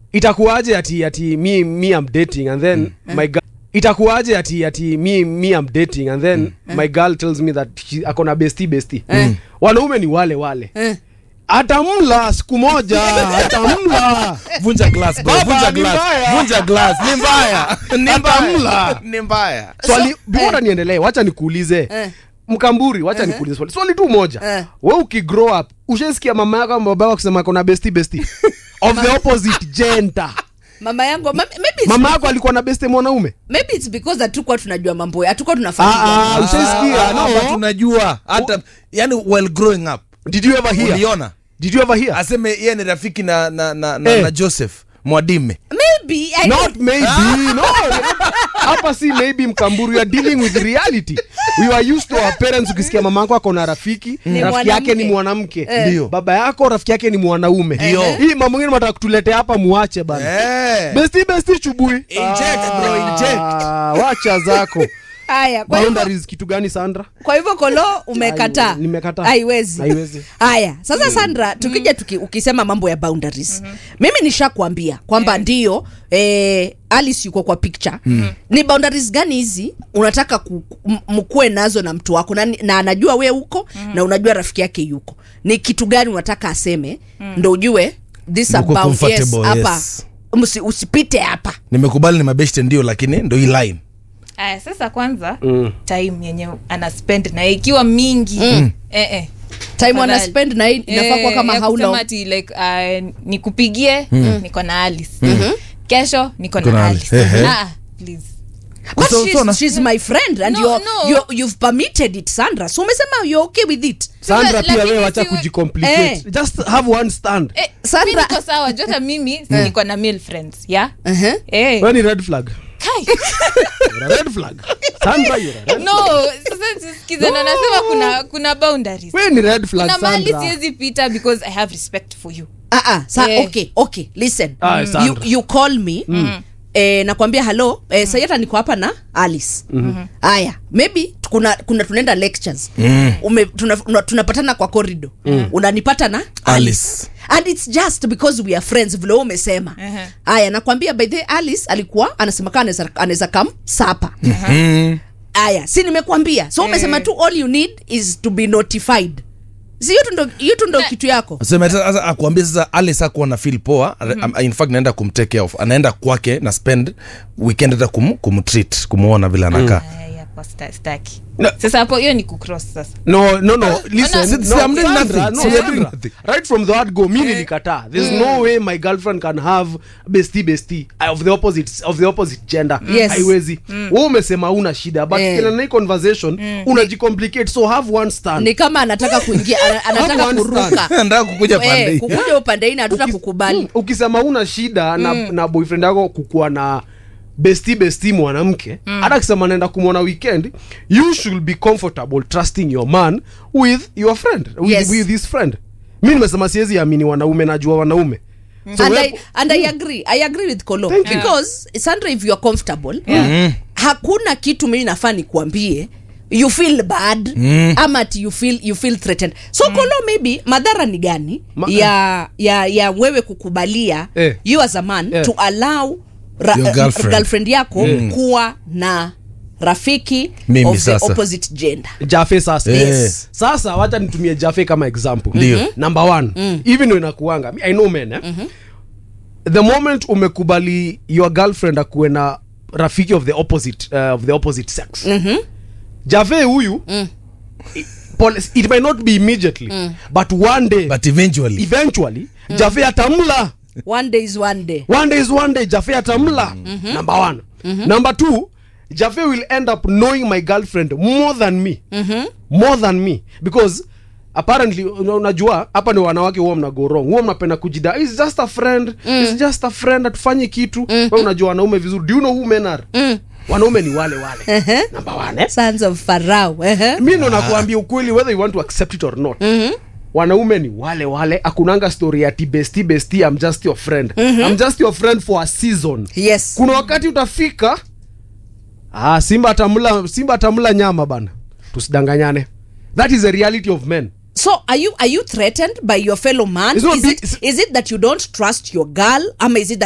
itakuwaje ati ati me me I'm dating and then my girl itakuwaje ati ati me me I'm dating and then my girl tells me that she akona bestie bestie wanaume ni wale wale Eh. atamla siku moja atamla vunja glass bro Baba, vunja ni glass mbaya. vunja glass ni mbaya ni Atamla. mbaya ni mbaya swali So, bora eh. niendelee wacha nikuulize Eh. mkamburi wacha nikuulize swali swali tu moja Eh. we ukigrow up ushaisikia mama yako ama baba yako kusema kona besti besti of the opposite gender mama yangu ma- maybe it's, mama yako alikuwa na beste mwanaume maybe it's because hatukuwa tunajua mambo hatukuwa Ah, tunafahamu ah, ushaisikia Ah, hapa no tunajua hata yani while growing up did you ever hear uliona did you ever hear aseme yeye ni rafiki na na na, na, Eh. na joseph mwadime maybe I not don't- maybe no hapa si maybe mkamburu you are dealing with reality we are used to our parents ukisikia mama yako ako na rafiki Ni rafiki yake ni mwanamke. mwanamke Eh. Ndio. baba yako rafiki yake ni mwanaume Ndio. hii mambo ngine mataka kutuletea hapa muache bana eh. besti besti chubui Inject, bro, inject. Ah, wacha zako haya kwa hivyo boundaries kitu gani sandra kwa hivyo kolo umekataa Ai, nimekataa. haiwezi Haiwezi. haya sasa sandra tukija tuki, ukisema mambo ya boundaries mimi nishakwambia kwamba ndio eh, alice yuko kwa picture ni boundaries gani hizi unataka ku- m- mkuwe nazo na mtu wako na, na anajua we uko na unajua rafiki yake yuko ni kitu gani unataka aseme ndo ujue this Mko about yes, comfortable, hapa yes. Msi- usipite hapa nimekubali ni mabeshte ndio lakini ndo hii line aya sasa kwanza mm. time yenye ana spend na ikiwa mingi mm. eh, eh. time wana Tafadhali. spend na hii inafaa kuwa Eh, kama ya how kusema long ati like uh, nikupigie niko na alice kesho niko Niko na na alice Alice. Ehe. Ah, please But So- she's, so na- she's my friend and No, you're, no. You're, you've permitted it Sandra so umesema you're okay with it sandra Sasa, pia lakini wewe wacha siwe- kujicomplicate Eh. just have one stand eh, Sandra- mi niko sawa jota mimi si niko na male friends ya uh-huh. eh. wewe ni red flag Kai. You're a red flag sandra you're a red no sasa sikize na nasema kuna kuna boundaries wewe ni red flag kuna mahali sandra siwezi pita because i have respect for you uh-uh. Sa- Eh. okay okay listen Ah, you, Sandra. you call me Eh, nakwambia halo eh, mm. sayata niko hapa na alice haya maybe kuna, kuna tunaenda lectures Ume, tuna, tuna, tunapatana kwa corridor unanipata na Alice. and it's just because we are friends vile wewe umesema Uh-huh. haya nakwambia by the way, alice alikuwa anasema kaa anaweza- anaweza kam sapa aya si nimekwambia so umesema Eh. tu all you need is to be notified si hiyo tu ndo- hiyo tu ndo kitu yako sema sasa akuambia sasa alice akuwa na feel poa mm-hmm. in fact naenda kumtake care of anaenda kwake na spend weekend hata kum, kumtreat kumuona vile anakaa Aya, hapo sta- staki No. sasa hapo hiyo ni kucross sasa no no no listen Si- si- no, I'm doing Sandra, nothing. no, Si- I'm Sandra. doing nothing. right from the word go mi nilikataa there's no way my girlfriend can have bestie bestie uh, of the opposite of the opposite gender Yes. haiwezi wewe umesema una shida but Eh. kila na hii conversation unajicomplicate so have one stand ni kama anataka kuingia ana- anataka Have one kuruka nataka kukuja pande Eh, hii. kukuja upande hii na hatuta Ukis- kukubali Mm, ukisema una shida na, na boyfriend yako kukuwa na besti besti mwanamke hata akisema naenda kumwona weekend you should be comfortable trusting your man with your friend with, Yes. with his friend mi nimesema siwezi amini wanaume najua wanaume So and, we- I, and I agree I agree with Kolo Thank you. because Sandra if you are comfortable Yeah. hakuna kitu mimi nafaa nikuambie you feel bad ama ati you feel, you feel threatened so Kolo maybe madhara ni gani Ma- ya, ya, ya wewe kukubalia Eh. you as a man Eh. to allow ra, Your girlfriend. girlfriend yako kuwa na rafiki Mimi of the sasa. opposite gender jafe sasa Yes. sasa wacha nitumie jafe kama example Ndio. number one even though inakuanga i know men eh? the moment umekubali your girlfriend akuwe na rafiki of the opposite uh, of the opposite sex jave huyu i- pole- it may not be immediately but one day but eventually eventually jave atamla one day is one day one day is one day jafe atamla number one number two jafe will end up knowing my girlfriend more than me more than me because apparently una- unajua hapa ni wanawake huwa mna go wrong huwa mnapenda kujida is just a friend is just a friend atufanyi kitu we unajua wanaume vizuri do you know who men are wanaume ni wale wale number one eh? sons of Pharaoh eh? mi ndo nakuambia ukweli whether you want to accept it or not wanaume ni wale wale akunanga story ati besti besti I'm just your friend I'm just your friend for a season yes kuna wakati utafika ah, simba atamla simba atamla nyama bana tusidanganyane that is the reality of men so are you are you threatened by your fellow man It's not is big- it, is it that you don't trust your girl ama is it that